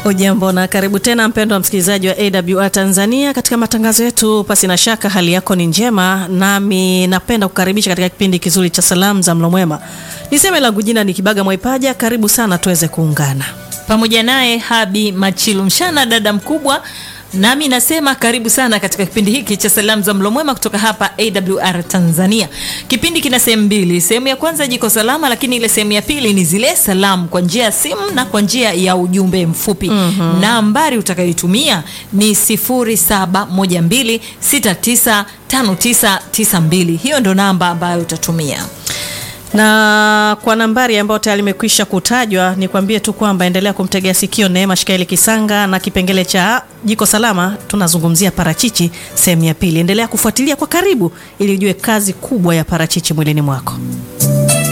Ujambo na karibu tena mpendwa msikilizaji wa AWR Tanzania katika matangazo yetu. Pasi na shaka hali yako ni njema, nami napenda kukaribisha katika kipindi kizuri cha salamu za mlo mwema. Niseme langu jina ni Kibaga Mwaipaja, karibu sana tuweze kuungana pamoja naye Habi Machilu Mshana, dada mkubwa nami nasema karibu sana katika kipindi hiki cha salamu za mlo mwema kutoka hapa AWR Tanzania. Kipindi kina sehemu mbili. Sehemu ya kwanza jiko salama, lakini ile sehemu ya pili ni zile salamu kwa njia ya simu na kwa njia ya ujumbe mfupi. mm-hmm. Nambari utakayoitumia ni 0712695992. Hiyo ndo namba ambayo utatumia na kwa nambari ambayo tayari imekwisha kutajwa, nikwambie tu kwamba endelea kumtegea sikio Neema Shikaeli Kisanga na kipengele cha jiko salama. Tunazungumzia parachichi sehemu ya pili. Endelea kufuatilia kwa karibu ili ujue kazi kubwa ya parachichi mwilini mwako.